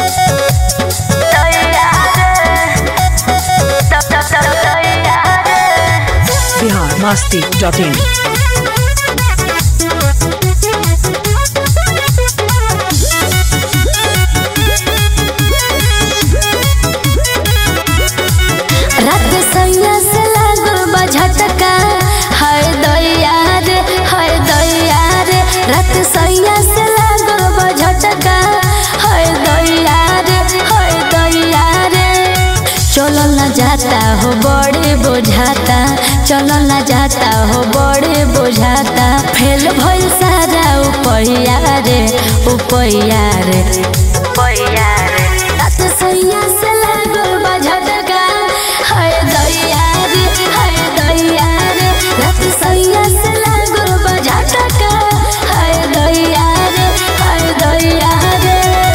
Bihar Masti dot in रात सैया से लागल बा झटका हाय दैया रे हाय दैया रे रात सैया से लागल बा झटका हाय दैया रे हाय दैया रे चलो न जाता हो बड़े बुझाता चलो न जाता हो बड़े बुझाता फेल भइल सारा उपैया रे उपैया रे उपैया रे रात सैया से लागल बा झटका हाय दैया रे हाय दैया रे रात सैया से लागल बा झटका हाय दैया रे हाय दैया रे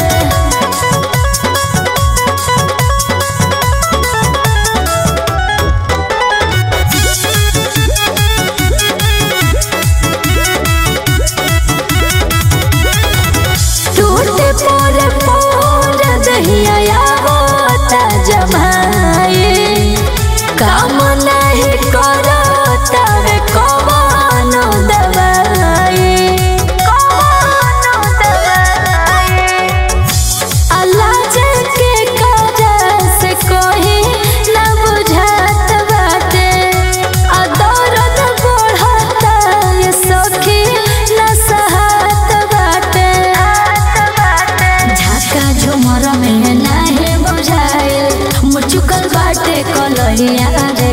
टूटे पर पर दहिया होता जमाए काम नहीं करता रे कौनो दवाई कौनो दवाई अल्लाह के काज से कोई न बुझात बाटे आ दर्द बढ़ता ये सखी न सहत बाटे झाका झुमर में नाही बुझाइल मुचुकल बाटे कलहिया रे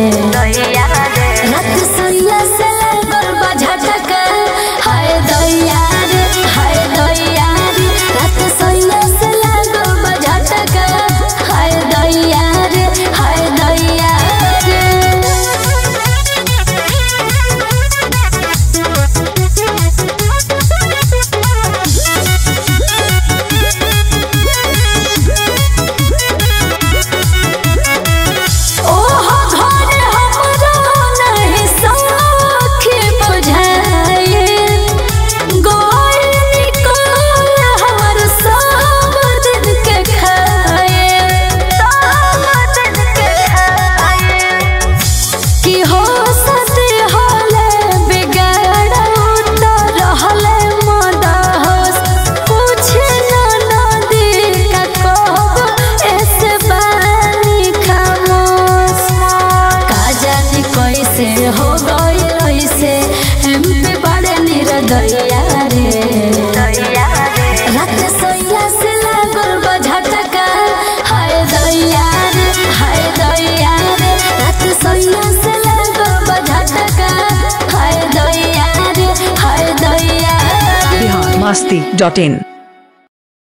रात सैया से लागल बा झटका हाय दैया रे हाय दैया रे रात सैया से लागल बा झटका हाय दैया रे हाय दैया ओहो घर हमरो नहीं सखी बुझाइल गोर निकल हमर सब दिन के खाए सब दिन के खाए कि हो सती होले बिगाड़ू तो रहले मदहोश पूछे न नदी का कहब ऐसे बानी खामोश का जानी कैसे हो गई ऐसे एमपी बड़े निरदैया रे रात सैया से लागल बा झटका हाय दैया रे हाय दैया रे रात सैया से लागल बा झटका हाय दैया रे हाय दैया रे बिहार मस्ती डॉट इन